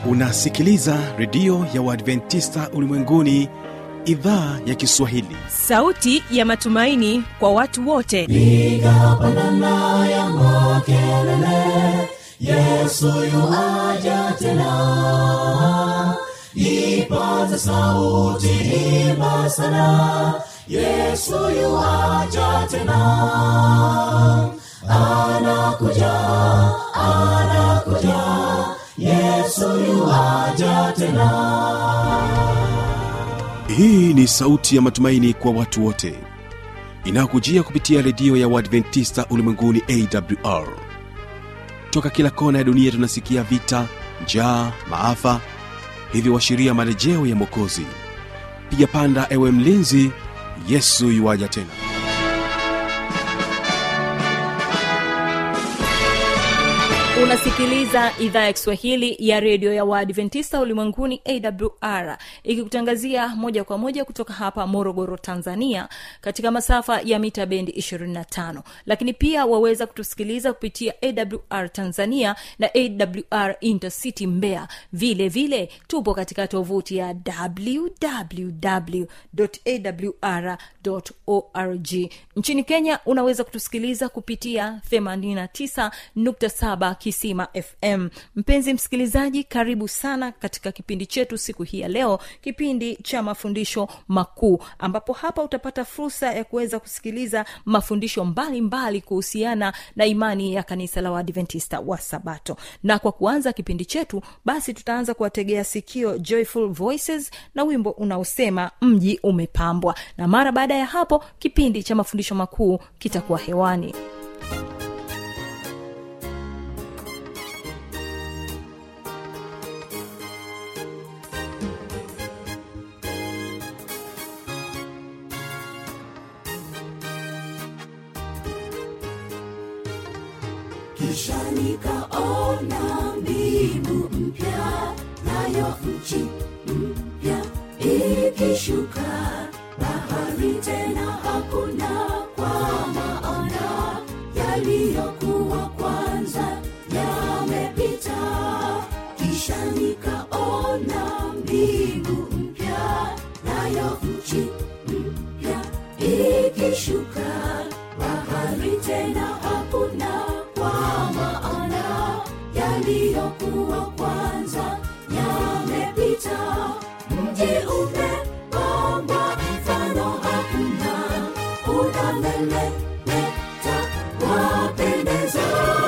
unasikiliza redio ya uadventista ulimwenguni idhaa ya kiswahili sauti ya matumaini kwa watu wote piga pandana ya makelele yesu yuaja tena ipaze sauti imba sana yesu yuaja tena anakuja anakuja yesu yuaja tena hii ni sauti ya matumaini kwa watu wote inayokujia kupitia redio ya uadventista ulimwenguni awr toka kila kona ya dunia tunasikia vita njaa maafa hivyo washiria marejeo ya mwokozi piga panda ewe mlinzi yesu yuwaja tena unasikiliza idhaa ya kiswahili ya redio ya waadventista ulimwenguni awr ikikutangazia moja kwa moja kutoka hapa morogoro tanzania katika masafa ya mita bendi 25 lakini pia waweza kutusikiliza kupitia awr tanzania na awr intercity mbea vile vile tupo katika tovuti ya www.awr.org nchini kenya unaweza kutusikiliza kupitia 89.7 kisima fm mpenzi msikilizaji karibu sana katika kipindi chetu siku hii ya leo kipindi cha mafundisho makuu ambapo hapa utapata fursa ya kuweza kusikiliza mafundisho mbalimbali kuhusiana na imani ya kanisa la waadventista wa sabato na kwa kuanza kipindi chetu basi tutaanza kuwategea sikio joyful voices na wimbo unaosema mji umepambwa na mara baada ya hapo kipindi cha mafundisho makuu kitakuwa hewani kisha nikaona mbingu mpya nayo nchi mpya ikishuka bahari tena hakuna kwa maana yaliyokuwa kwanza yamepita kisha nikaona mbingu mpya nayo nchi mpya ikishuka bahari tena hakuna kwa maana yaliyokuwa kwanza yamepita mji umepambwa mfano hakuna unamelemeta wapendeza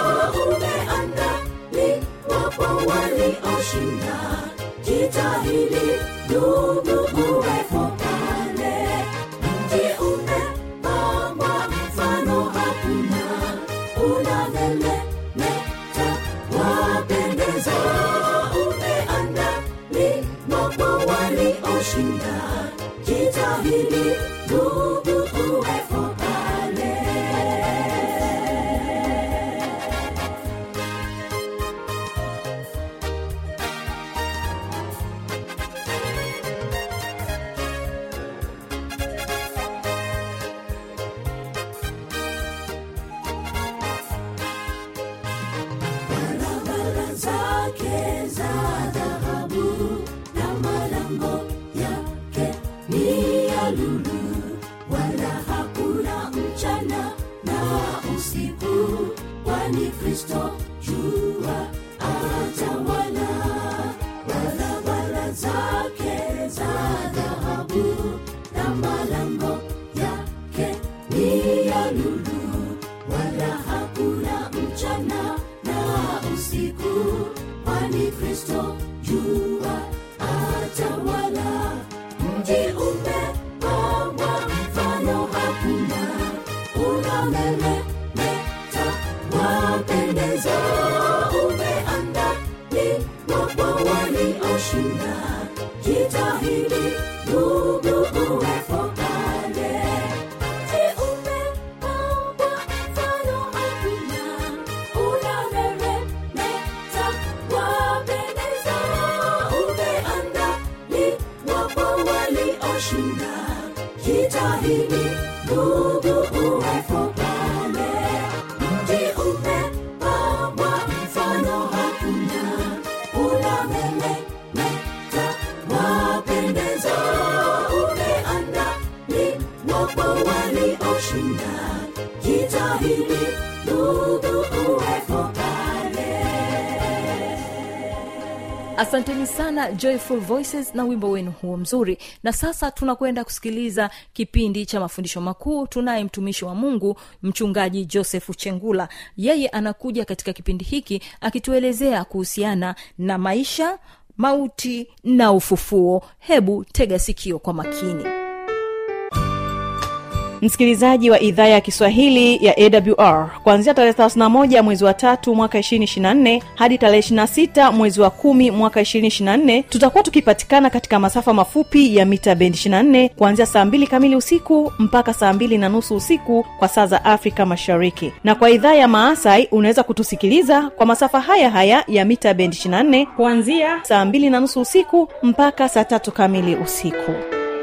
umeandaliwa kwa walioshinda jitahidi ndugu uwepo pale mji umepambwa mfano hakuna unamelemeta wapendeza umeandaliwa kwa walioshinda jitahidi ndugu uwepo pale barabara zake za dhahabu na malango yake ni ya lulu wala hakuna mchana na usiku kwani kristo jua atawala barabara zake za dhahabu na malango yake ni ya lulu wala hakuna mchana na usiku kwani kristo jua atawala mji umepambwa mfano hakuna unamelemeta wapendeza umeandaliwa kwa walioshinda jitahidi ndugu uwepo pale mji umepambwa mfano hakuna unameremeta wapendeza umeandaliwa kwa walioshinda jitahidi ndugu uwepo pale ashinda jitahidi ndugu uwepo pale asanteni sana joyful voices na wimbo wenu huo mzuri na sasa tunakwenda kusikiliza kipindi cha mafundisho makuu tunaye mtumishi wa mungu mchungaji josefu chengula yeye anakuja katika kipindi hiki akituelezea kuhusiana na maisha mauti na ufufuo hebu tega sikio kwa makini msikilizaji wa idhaa ya kiswahili ya awr kuanzia tarehe 31 mwezi wa tatu mwaka 224 hadi tarehe 26 mwezi wa kumi mwaka 224 tutakuwa tukipatikana katika masafa mafupi ya mita bendi 24 kuanzia saa 2 kamili usiku mpaka saa 2 na nusu usiku kwa saa za afrika mashariki na kwa idhaa ya maasai unaweza kutusikiliza kwa masafa haya haya ya mita bendi 24 kuanzia saa 2 na nusu usiku mpaka saa tatu kamili usiku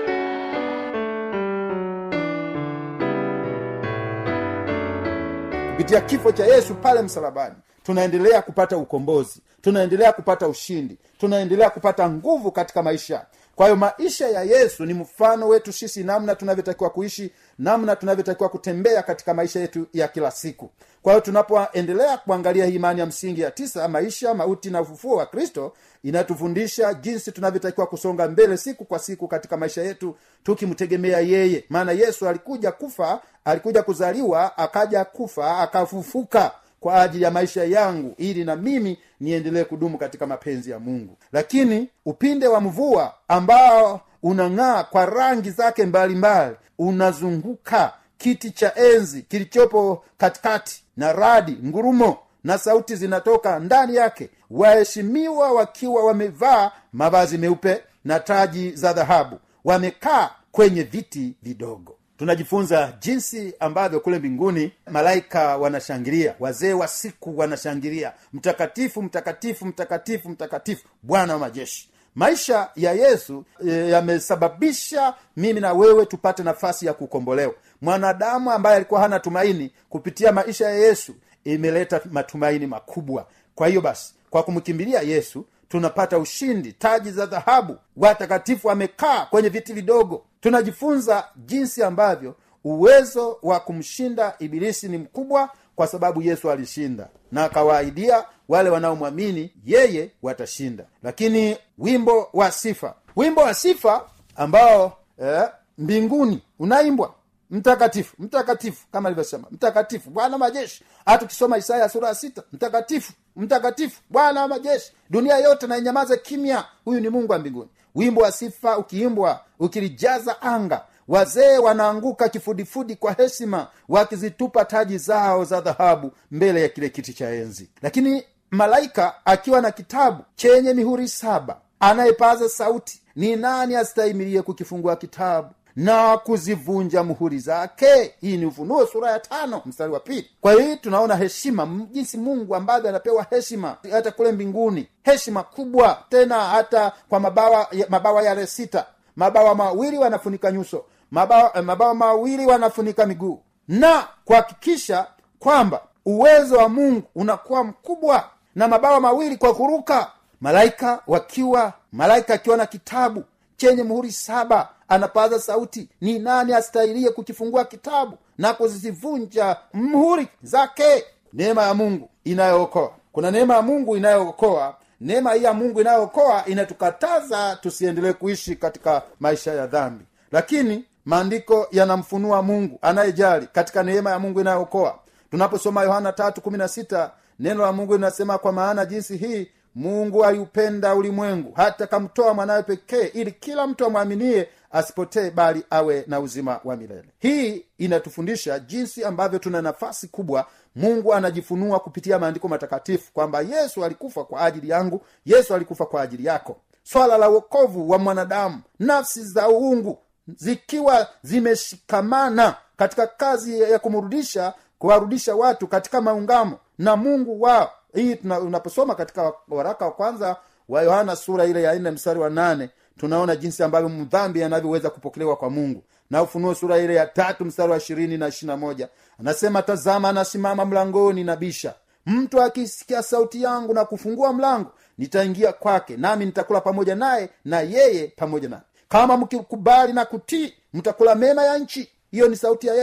kupitia kifo cha yesu pale msalabani tunaendelea kupata ukombozi tunaendelea kupata ushindi tunaendelea kupata nguvu katika maisha kwa hiyo maisha ya yesu ni mfano wetu sisi namna tunavyotakiwa kuishi namna tunavyotakiwa kutembea katika maisha yetu ya kila siku kwa hiyo tunapoendelea kuangalia hii imani ya msingi ya tisa maisha mauti na ufufuo wa kristo inatufundisha jinsi tunavyotakiwa kusonga mbele siku kwa siku katika maisha yetu tukimtegemea yeye maana yesu alikuja kufa alikuja kuzaliwa akaja kufa akafufuka kwa ajili ya maisha yangu ili na mimi niendelee kudumu katika mapenzi ya mungu lakini upinde wa mvua ambao unang'aa kwa rangi zake mbalimbali unazunguka kiti cha enzi kilichopo katikati na radi ngurumo na sauti zinatoka ndani yake waheshimiwa wakiwa wamevaa mavazi meupe na taji za dhahabu wamekaa kwenye viti vidogo tunajifunza jinsi ambavyo kule mbinguni malaika wanashangilia wazee wa siku wanashangilia mtakatifu mtakatifu mtakatifu mtakatifu bwana wa majeshi maisha ya yesu e, yamesababisha mimi na wewe tupate nafasi ya kukombolewa mwanadamu ambaye alikuwa hana tumaini kupitia maisha ya yesu imeleta matumaini makubwa kwa hiyo basi kwa kumkimbilia yesu tunapata ushindi taji za dhahabu watakatifu wamekaa kwenye viti vidogo tunajifunza jinsi ambavyo uwezo wa kumshinda ibilisi ni mkubwa kwa sababu yesu alishinda na akawaahidia wale wanaomwamini yeye watashinda lakini wimbo wa sifa wimbo wa sifa ambao eh, mbinguni unaimbwa mtakatifu mtakatifu kama alivyosema mtakatifu bwana wa majeshi hata ukisoma isaya sura ya sita mtakatifu mtakatifu bwana wa majeshi dunia yote na inyamaze kimya huyu ni mungu wa mbinguni wimbo wa sifa ukiimbwa ukilijaza anga wazee wanaanguka kifudifudi kwa heshima wakizitupa taji zao za dhahabu mbele ya kile kiti cha enzi lakini malaika akiwa na kitabu chenye mihuri saba anayepaza sauti ni nani astahimilie kukifungua kitabu na kuzivunja muhuri zake hii ni ufunuo sura ya tano mstari wa pili kwa hiyo tunaona heshima m- jinsi mungu ambavyo anapewa heshima hata kule mbinguni heshima kubwa tena hata kwa mabawa ya- mabawa yale sita mabawa mawili wanafunika nyuso mabawa, eh, mabawa mawili wanafunika miguu na kuhakikisha kwamba uwezo wa mungu unakuwa mkubwa na mabawa mawili kwa kuruka malaika wakiwa malaika akiwa na kitabu chenye muhuri saba anapaza sauti ni nani astahilie kukifungua kitabu na kuzivunja mhuri zake neema ya mungu inayookoa kuna neema ya mungu inayookoa neema hii ya mungu inayookoa inatukataza tusiendelee kuishi katika maisha ya dhambi lakini maandiko yanamfunua mungu anayejali katika neema ya mungu inayookoa tunaposoma yohana tatu kumi na sita neno la mungu linasema kwa maana jinsi hii mungu aliupenda ulimwengu hata kamtoa mwanawe pekee ili kila mtu amwaminie asipotee bali awe na uzima wa milele hii inatufundisha jinsi ambavyo tuna nafasi kubwa mungu anajifunua kupitia maandiko matakatifu kwamba yesu alikufa kwa ajili yangu yesu alikufa kwa ajili yako swala la uokovu wa mwanadamu nafsi za uungu zikiwa zimeshikamana katika kazi ya kumrudisha kuwarudisha watu katika maungamo na mungu wao hii tuna- unaposoma katika waraka wa kwanza wa yohana sura ile ya nne mstari wa nane tunaona jinsi ambavyo mdhambi anavyoweza kupokelewa kwa mungu na ufunuo sura ile ya tatu mstari wa ishirini na ishirina moja anasema tazama anasimama mlangoni na bisha mtu akisikia sauti yangu na kufungua mlango nitaingia kwake nami nitakula pamoja naye na yeye pamoja naye kama mkikubali na kutii mtakula mema ya nchi hiyo ni sauti ya yesu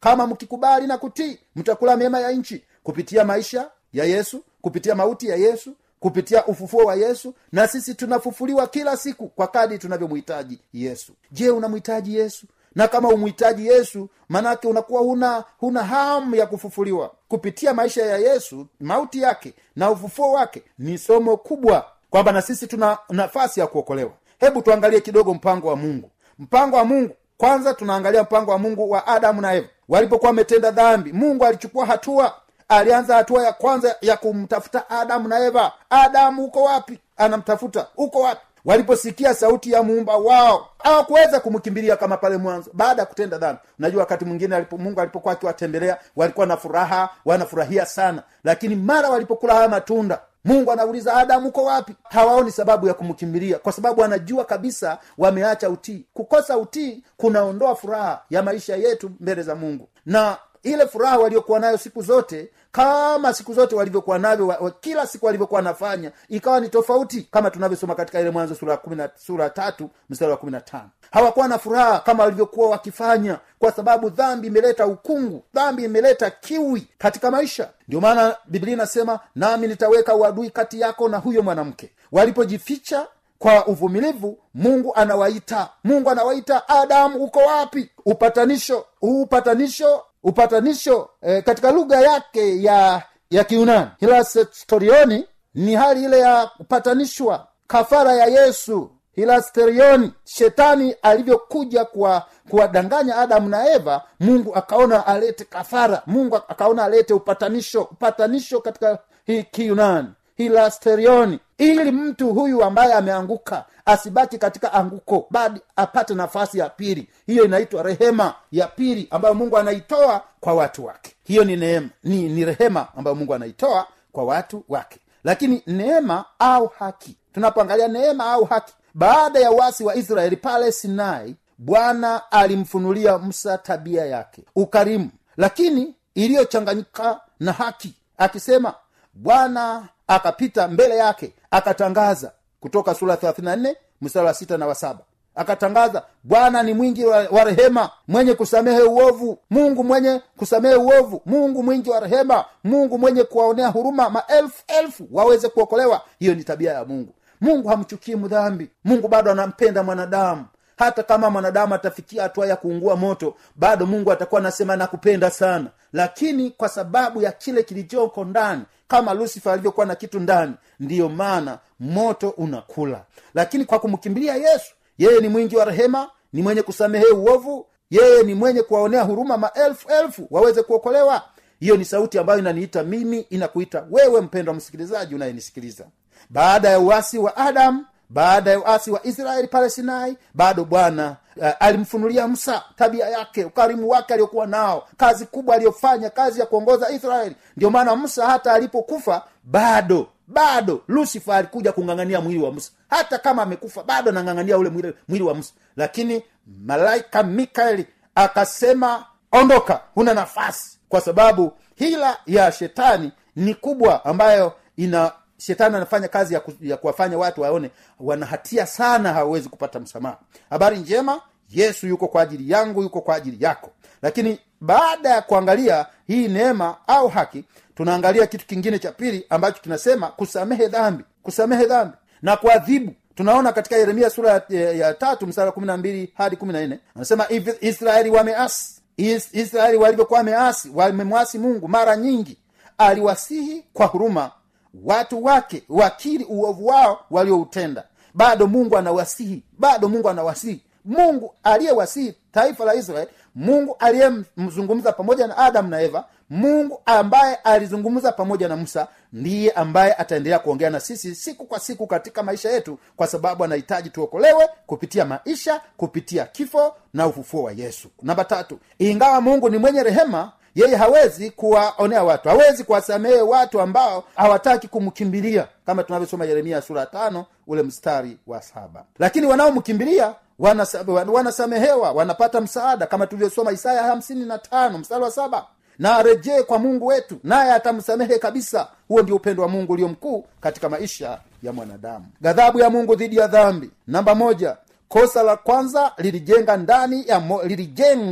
kama mkikubali na kutii mtakula mema ya nchi kupitia maisha ya yesu kupitia mauti ya yesu kupitia ufufuo wa yesu na sisi tunafufuliwa kila siku kwa kadi tunavyomhitaji yesu je unamhitaji yesu na kama umhitaji yesu manake unakuwa huna huna hamu ya kufufuliwa kupitia maisha ya yesu mauti yake na ufufuo wake ni somo kubwa kwamba na sisi tuna nafasi ya kuokolewa hebu tuangalie kidogo mpango wa mungu mpango wa mungu kwanza tunaangalia mpango wa mungu wa adamu na eva walipokuwa wametenda dhambi mungu alichukua hatua alianza hatua ya kwanza ya kumtafuta adamu na eva adamu uko wapi anamtafuta uko wapi waliposikia sauti ya muumba wao hawakuweza kumkimbilia kama pale mwanzo baada ya kutenda dhambi unajua wakati mwingine alipo, mungu alipokuwa akiwatembelea walikuwa na furaha wanafurahia sana lakini mara walipokula haya matunda mungu anauliza adamu uko wapi hawaoni sababu ya kumkimbilia kwa sababu anajua kabisa wameacha utii kukosa utii kunaondoa furaha ya maisha yetu mbele za mungu na ile furaha waliokuwa nayo siku zote kama siku zote walivyokuwa navyo wa, wa, kila siku walivyokuwa wanafanya ikawa ni tofauti kama tunavyosoma katika ile mwanzo sura ya kumi na sura tatu mstari wa kumi na tano hawakuwa na furaha kama walivyokuwa wakifanya kwa sababu dhambi imeleta ukungu dhambi imeleta kiwi katika maisha ndio maana biblia inasema nami nitaweka uadui kati yako na huyo mwanamke walipojificha kwa uvumilivu mungu anawaita mungu anawaita adamu uko wapi upatanisho upatanisho upatanisho eh, katika lugha yake ya ya kiunani hilasterioni ni hali ile ya kupatanishwa kafara ya yesu hilasterioni shetani alivyokuja kuwa kuwadanganya adamu na eva mungu akaona alete kafara mungu akaona alete upatanisho upatanisho katika hii kiunani hilasterioni ili mtu huyu ambaye ameanguka asibaki katika anguko bali apate nafasi ya pili hiyo inaitwa rehema ya pili ambayo mungu anaitoa kwa watu wake hiyo ni neema ni, ni rehema ambayo mungu anaitoa kwa watu wake lakini neema au haki tunapoangalia neema au haki baada ya uasi wa israeli pale sinai bwana alimfunulia musa tabia yake ukarimu lakini iliyochanganyika na haki akisema bwana akapita mbele yake akatangaza kutoka sura 34 mstari wa sita na wa saba akatangaza bwana ni mwingi wa, wa rehema mwenye kusamehe uovu mungu mwenye kusamehe uovu mungu mwingi wa rehema mungu mwenye kuwaonea huruma maelfu elfu waweze kuokolewa hiyo ni tabia ya mungu mungu hamchukii mdhambi mungu bado anampenda mwanadamu hata kama mwanadamu atafikia hatua ya kuungua moto bado mungu atakuwa anasema nakupenda sana lakini kwa sababu ya kile kilichoko ndani kama lusifa alivyokuwa na kitu ndani ndiyo maana moto unakula lakini kwa kumkimbilia yesu yeye ni mwingi wa rehema ni mwenye kusamehe uovu yeye ni mwenye kuwaonea huruma maelfu elfu waweze kuokolewa hiyo ni sauti ambayo inaniita mimi inakuita wewe mpendwa msikilizaji unayenisikiliza baada ya uasi wa adamu baada ya uasi wa israeli pale sinai bado bwana uh, alimfunulia musa tabia yake ukarimu wake aliokuwa nao kazi kubwa aliyofanya kazi ya kuongoza israeli ndio maana musa hata alipokufa bado bado lusifa alikuja kung'ang'ania mwili wa musa hata kama amekufa bado anang'ang'ania ule mwili, mwili wa musa lakini malaika mikaeli akasema ondoka huna nafasi kwa sababu hila ya shetani ni kubwa ambayo ina shetani anafanya kazi ya, ku, ya kuwafanya watu waone wana hatia sana hawawezi kupata msamaha habari njema yesu yuko kwa ajili yangu yuko kwa ajili yako lakini baada ya kuangalia hii neema au haki tunaangalia kitu kingine cha pili ambacho kinasema kusamehe dhambi kusamehe dhambi na kuadhibu tunaona katika yeremia sura ya, ya, ya tatu msara kumi na mbili hadi kumi na nne anasema "If israeli wameasi Is, israeli walivyokuwa wameasi wamemwasi mungu mara nyingi aliwasihi kwa huruma watu wake wakili uovu wao walioutenda bado mungu anawasihi bado mungu anawasihi mungu aliyewasihi taifa la israeli mungu aliyemzungumza pamoja na adamu na eva mungu ambaye alizungumza pamoja na musa ndiye ambaye ataendelea kuongea na sisi siku kwa siku katika maisha yetu kwa sababu anahitaji tuokolewe kupitia maisha kupitia kifo na ufufuo wa yesu namba tatu ingawa mungu ni mwenye rehema yeye hawezi kuwaonea watu hawezi kuwasamehe watu ambao hawataki kumkimbilia kama tunavyosoma yeremia sura ya tano ule mstari wa saba lakini wanaomkimbilia wanasa- wanasamehewa wanapata msaada kama tulivyosoma isaya hamsini na tano mstari wa saba na arejee kwa mungu wetu naye atamsamehe kabisa huo ndio upendo wa mungu ulio mkuu katika maisha ya mwanadamu ghadhabu ya mungu dhidi ya dhambi namba moja kosa la kwanza lilijenga ndani ya mo, lilijengwa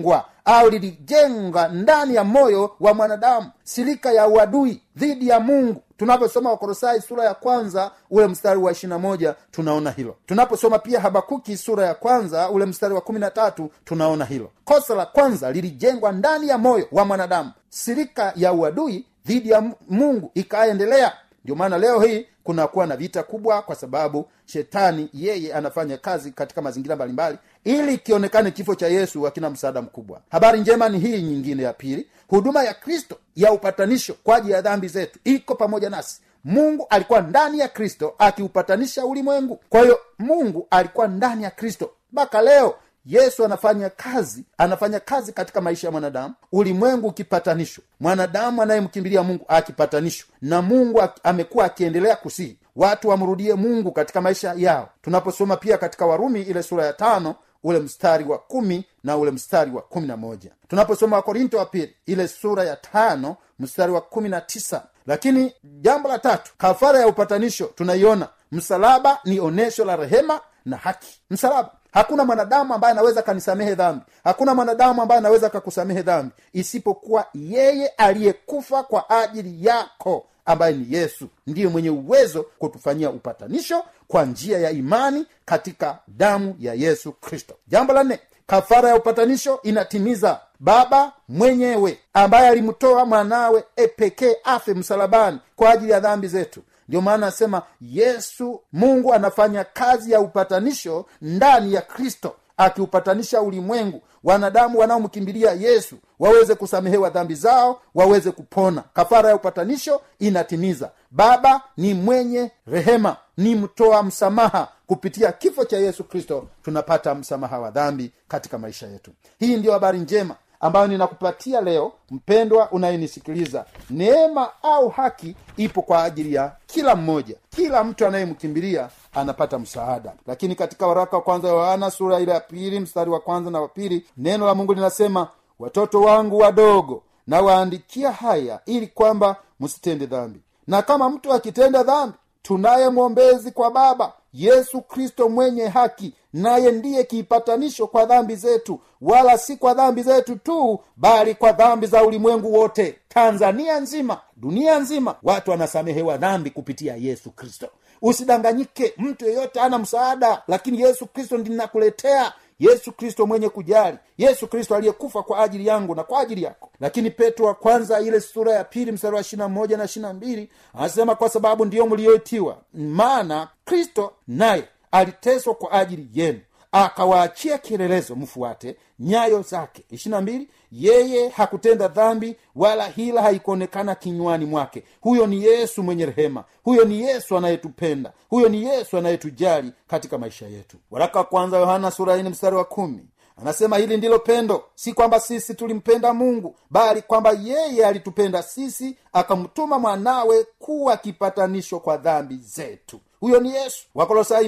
au lilijenga ndani ya moyo wa mwanadamu silika ya uadui dhidi ya mungu tunaposoma wakorosai sura ya kwanza ule mstari wa ishirina moja tunaona hilo tunaposoma pia habakuki sura ya kwanza ule mstari wa kumi na tatu tunaona hilo kosa la kwanza lilijengwa ndani ya moyo wa mwanadamu silika ya uadui dhidi ya mungu ikaendelea ndio maana leo hii kunakuwa na vita kubwa kwa sababu shetani yeye anafanya kazi katika mazingira mbalimbali ili kionekane kifo cha yesu hakina msaada mkubwa habari njema ni hii nyingine ya pili huduma ya kristo ya upatanisho kwa ajili ya dhambi zetu iko pamoja nasi mungu alikuwa ndani ya kristo akiupatanisha ulimwengu kwa hiyo mungu alikuwa ndani ya kristo mpaka leo yesu anafanya kazi anafanya kazi katika maisha ya mwanadamu ulimwengu ukipatanishwa mwanadamu anayemkimbilia mungu akipatanishwa na mungu ak- amekuwa akiendelea kusihi watu wamrudie mungu katika maisha yao tunaposoma pia katika warumi ile sura ya tano ule mstari wa kumi na ule mstari wa kumi na moja tunaposoma wakorinto wa pili ile sura ya tano mstari wa kumi na tisa lakini jambo la tatu kafara ya upatanisho tunaiona msalaba ni onyesho la rehema na haki msalaba hakuna mwanadamu ambaye anaweza akanisamehe dhambi hakuna mwanadamu ambaye anaweza akakusamehe dhambi isipokuwa yeye aliyekufa kwa ajili yako ambaye ni yesu ndiye mwenye uwezo kutufanyia upatanisho kwa njia ya imani katika damu ya yesu kristo jambo la nne kafara ya upatanisho inatimiza baba mwenyewe ambaye alimtoa mwanawe epekee afe msalabani kwa ajili ya dhambi zetu ndio maana anasema yesu mungu anafanya kazi ya upatanisho ndani ya kristo akiupatanisha ulimwengu wanadamu wanaomkimbilia yesu waweze kusamehewa dhambi zao waweze kupona kafara ya upatanisho inatimiza baba ni mwenye rehema ni mtoa msamaha kupitia kifo cha yesu kristo tunapata msamaha wa dhambi katika maisha yetu hii ndiyo habari njema ambayo ninakupatia leo mpendwa unayenisikiliza neema au haki ipo kwa ajili ya kila mmoja kila mtu anayemkimbilia anapata msaada lakini katika waraka wa kwanza wa yohana sura ile ya pili mstari wa kwanza na wa pili neno la mungu linasema watoto wangu wadogo na waandikia haya ili kwamba msitende dhambi na kama mtu akitenda dhambi tunaye mwombezi kwa baba yesu kristo mwenye haki naye ndiye kiipatanisho kwa dhambi zetu wala si kwa dhambi zetu tu bali kwa dhambi za ulimwengu wote tanzania nzima dunia nzima watu wanasamehewa dhambi kupitia yesu kristo usidanganyike mtu yeyote ana msaada lakini yesu kristo ndinakuletea yesu kristo mwenye kujali yesu kristo aliyekufa kwa ajili yangu na kwa ajili yako lakini petro wa kwanza ile sura ya pili mstari wa ishirina moja na ishirina mbili anasema kwa sababu ndiyo mliyoitiwa maana kristo naye aliteswa kwa ajili yenu akawaachia kielelezo mfuate nyayo zake ishirina mbili yeye hakutenda dhambi wala hila haikuonekana kinywani mwake huyo ni yesu mwenye rehema huyo ni yesu anayetupenda huyo ni yesu anayetujali katika maisha yetu waraka wa kwanza yohana sura ine mstari wa kumi anasema hili ndilo pendo si kwamba sisi tulimpenda mungu bali kwamba yeye alitupenda sisi akamtuma mwanawe kuwa kipatanisho kwa dhambi zetu huyo ni yesu wakolosai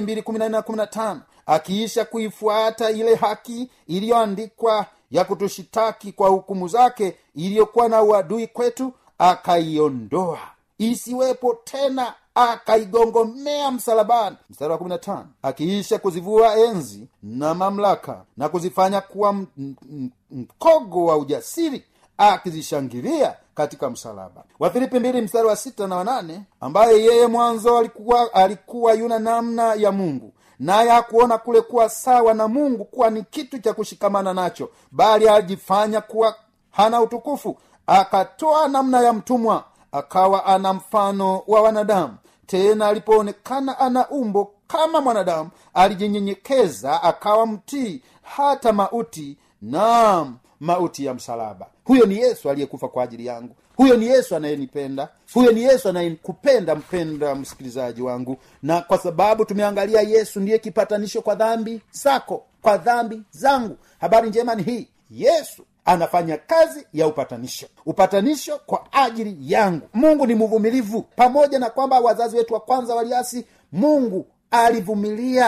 2 akiisha kuifuata ile haki iliyoandikwa ya kutushitaki kwa hukumu zake iliyokuwa na uadui kwetu akaiondoa isiwepo tena akaigongomea msalabani mstari wa 15 akiisha kuzivua enzi na mamlaka na kuzifanya kuwa m- m- mkogo wa ujasiri akizishangilia katika msalaba wafilipi mbili mstari wa sita na wanane ambaye yeye mwanzo alikuwa alikuwa yuna namna ya mungu naye hakuona kule kuwa sawa na mungu kuwa ni kitu cha kushikamana nacho bali alijifanya kuwa hana utukufu akatoa namna ya mtumwa akawa ana mfano wa wanadamu tena alipoonekana ana umbo kama mwanadamu alijinyenyekeza akawa mtii hata mauti naam mauti ya msalaba huyo ni yesu aliyekufa kwa ajili yangu huyo ni yesu anayenipenda huyo ni yesu anayekupenda mpenda msikilizaji wangu na kwa sababu tumeangalia yesu ndiye kipatanisho kwa dhambi zako kwa dhambi zangu habari njema ni hii yesu anafanya kazi ya upatanisho upatanisho kwa ajili yangu mungu ni mvumilivu pamoja na kwamba wazazi wetu wa kwanza waliasi mungu alivumilia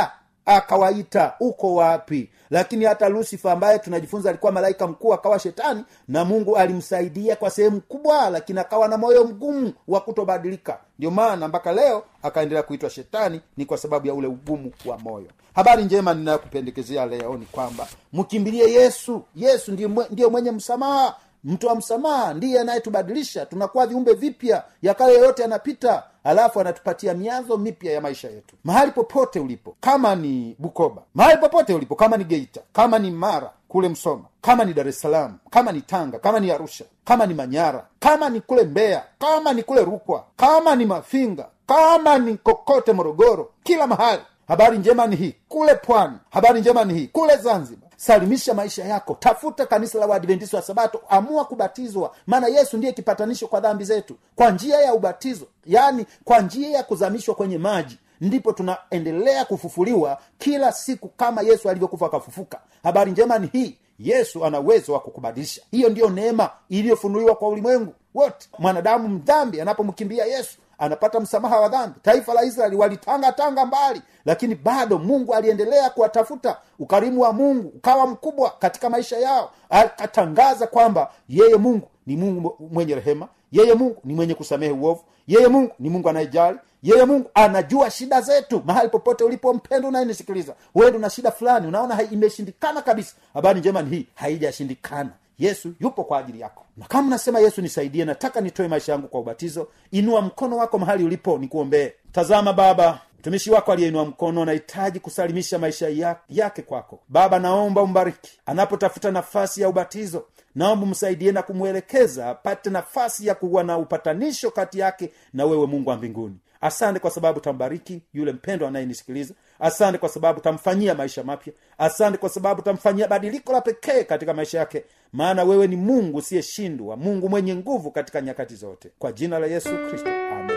akawaita uko wapi lakini hata lusifa ambaye tunajifunza alikuwa malaika mkuu akawa shetani na mungu alimsaidia kwa sehemu kubwa lakini akawa na moyo mgumu wa kutobadilika ndio maana mpaka leo akaendelea kuitwa shetani ni kwa sababu ya ule ugumu wa moyo habari njema ninayokupendekezea leo ni kwamba mkimbilie yesu yesu ndiyo, mwe- ndiyo mwenye msamaha mtu wa msamaha ndiye anayetubadilisha tunakuwa viumbe vipya ya kale yoyote yanapita alafu anatupatia mianzo mipya ya maisha yetu mahali popote ulipo kama ni bukoba mahali popote ulipo kama ni geita kama ni mara kule msoma kama ni dar es salaam kama ni tanga kama ni arusha kama ni manyara kama ni kule mbeya kama ni kule rukwa kama ni mafinga kama ni kokote morogoro kila mahali habari njema ni hii kule pwani habari njema ni hii kule zanzibar salimisha maisha yako tafuta kanisa la waadventisi wa sabato amua kubatizwa maana yesu ndiye kipatanisho kwa dhambi zetu kwa njia ya ubatizo yaani kwa njia ya kuzamishwa kwenye maji ndipo tunaendelea kufufuliwa kila siku kama yesu alivyokufa akafufuka habari njema ni hii yesu ana uwezo wa kukubadilisha hiyo ndiyo neema iliyofunuliwa kwa ulimwengu wote mwanadamu mdhambi anapomkimbia yesu anapata msamaha wa dhambi taifa la israeli walitanga tanga mbali lakini bado mungu aliendelea kuwatafuta ukarimu wa mungu ukawa mkubwa katika maisha yao akatangaza kwamba yeye mungu ni mungu mwenye rehema yeye mungu ni mwenye kusamehe uovu yeye mungu ni mungu anayejali yeye mungu anajua shida zetu mahali popote ulipo mpendo unayenisikiliza uende una shida fulani unaona hai- imeshindikana kabisa habari njema ni hii haijashindikana yesu yupo kwa ajili yako na kama nasema yesu nisaidie nataka nitoe maisha yangu kwa ubatizo inua mkono wako mahali ulipo nikuombee tazama baba mtumishi wako aliyeinua mkono anahitaji kusalimisha maisha ya- yake kwako baba naomba umbariki anapotafuta nafasi ya ubatizo naomba msaidie na kumwelekeza apate nafasi ya kuwa na upatanisho kati yake na wewe mungu wa mbinguni asante kwa sababu tambariki yule mpendo anayenisikiliza asante kwa sababu tamfanyia maisha mapya asante kwa sababu tamfanyia badiliko la pekee katika maisha yake maana wewe ni mungu usiyeshindwa mungu mwenye nguvu katika nyakati zote kwa jina la yesu kristo amen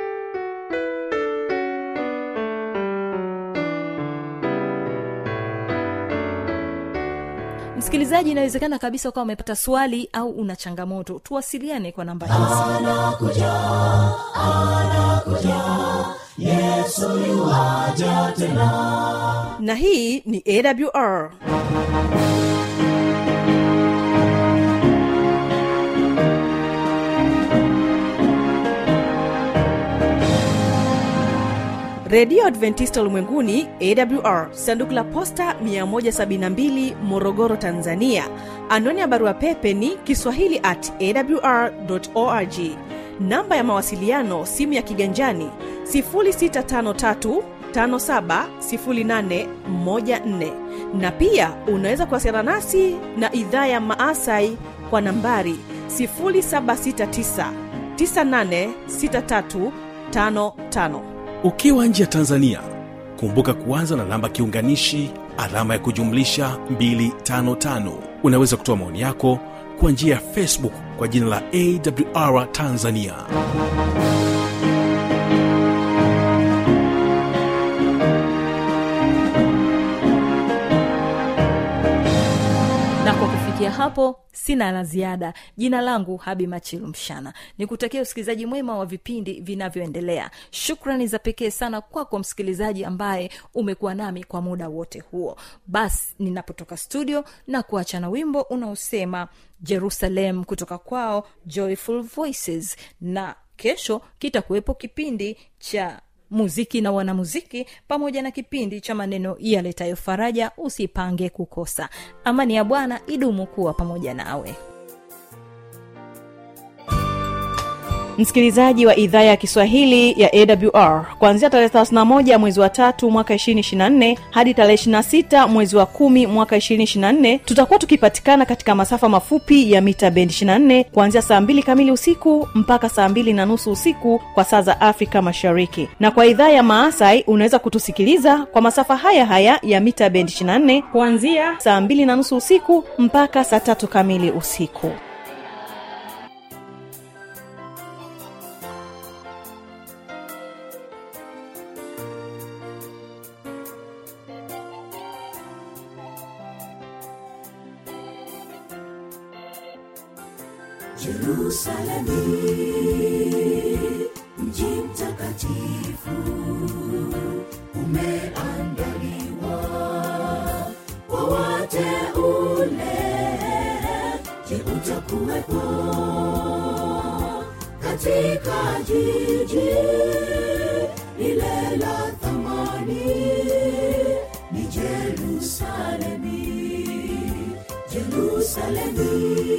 msikilizaji inawezekana kabisa ukawa umepata swali au una changamoto tuwasiliane kwa namba hizi na hii ni awr redio adventista ulimwenguni awr sanduku la posta 172 morogoro tanzania anwani ya barua pepe ni kiswahili at awr org namba ya mawasiliano simu ya kiganjani 653 570814 na pia unaweza kuwasiliana nasi na idhaa ya maasai kwa nambari 769 986355 ukiwa nje ya tanzania kumbuka kuanza na namba kiunganishi alama ya kujumlisha 255 unaweza kutoa maoni yako kwa njia ya facebook kwa jina la awr tanzania na kwa kufikia hapo sina la ziada jina langu habi machilu mshana nikutakia usikilizaji mwema wa vipindi vinavyoendelea shukrani za pekee sana kwako msikilizaji ambaye umekuwa nami kwa muda wote huo basi ninapotoka studio na kuacha na wimbo unaosema jerusalem kutoka kwao joyful voices na kesho kitakuwepo kipindi cha muziki na wanamuziki pamoja na kipindi cha maneno yaletayo faraja usipange kukosa amani ya bwana idumu kuwa pamoja nawe msikilizaji wa idhaa ya kiswahili ya awr kuanzia tarehe 31 mwezi wa tatu mwaka 224 hadi tarehe 26 mwezi wa kumi mwaka 224 tutakuwa tukipatikana katika masafa mafupi ya mita bendi 24 kuanzia saa 2 kamili usiku mpaka saa 2 na nusu usiku kwa saa za afrika mashariki na kwa idhaa ya maasai unaweza kutusikiliza kwa masafa haya haya ya mita bendi 24 kuanzia saa 2 na nusu usiku mpaka saa tatu kamili usiku Yerusalemu, mji mtakatifu, umeandaliwa utakuwepo katika jiji lile la thamani ni jerusalemi jerusalemi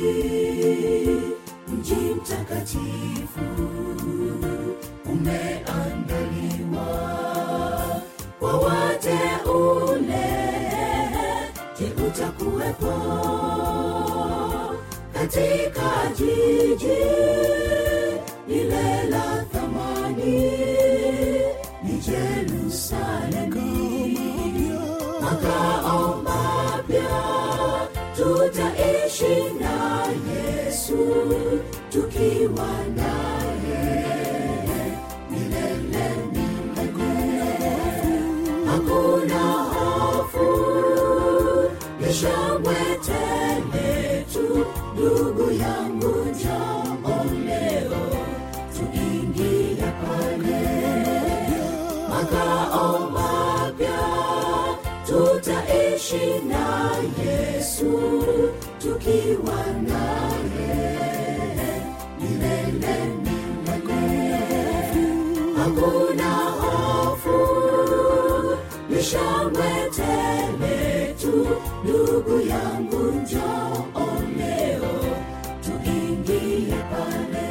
mji mtakatifu umeandaliwa kwa wateule je utakuwepo katika jiji lile la thamani ni jerusalemi makao mapya tutaishi na yesu tukiwa naye milele milele hakuna hofu ni shangwe tele tu ndugu yangu njoo leo tuingie pale makao mapya tutaishi na yesu tukiwa naye milele milele hakuna hofu ni shangwe tele tu ndugu yangu njoo leo tuingie pale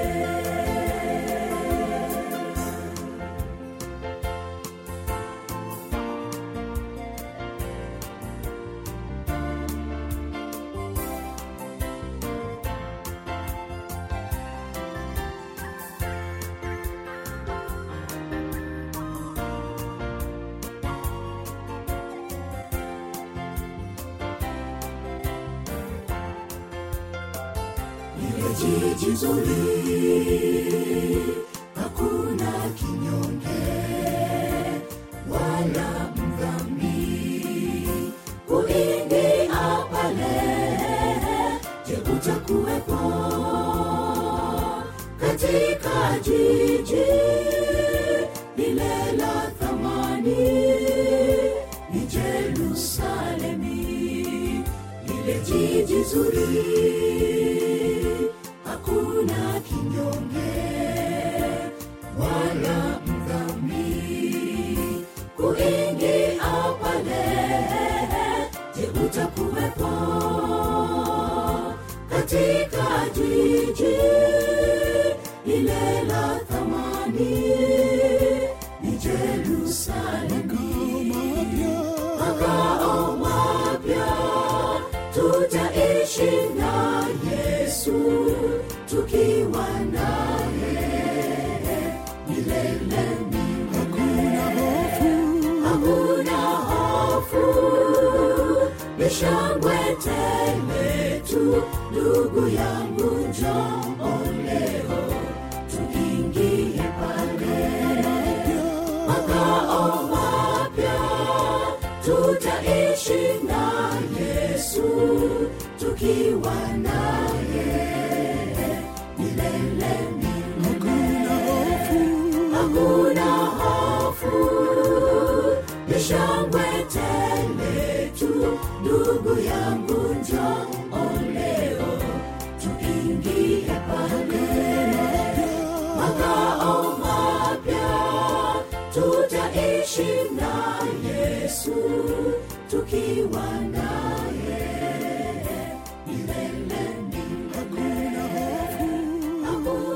ile jiji zuri hakuna kinyonge wala mdhambi kuingia pale je utakuwepo katika jiji lile la thamani ni jerusalemi lile jiji zuri hakuna kinyonge wala mdhambi kuingia pale je utakuwepo katika jiji lile la thamani ni jerusalemi makao mapya tutaishi na yesu tukiwa naye milele milele hakuna hofu ni shangwe tele tu ndugu yangu njoo leo tuingie pale makao mapya tutaishi na yesu tukiwa naye milele milele hakuna hofu ni shangwe tele tu ndugu yangu njoo leo tuingie pale makao mapya tutaishi na yesu tukiwa naye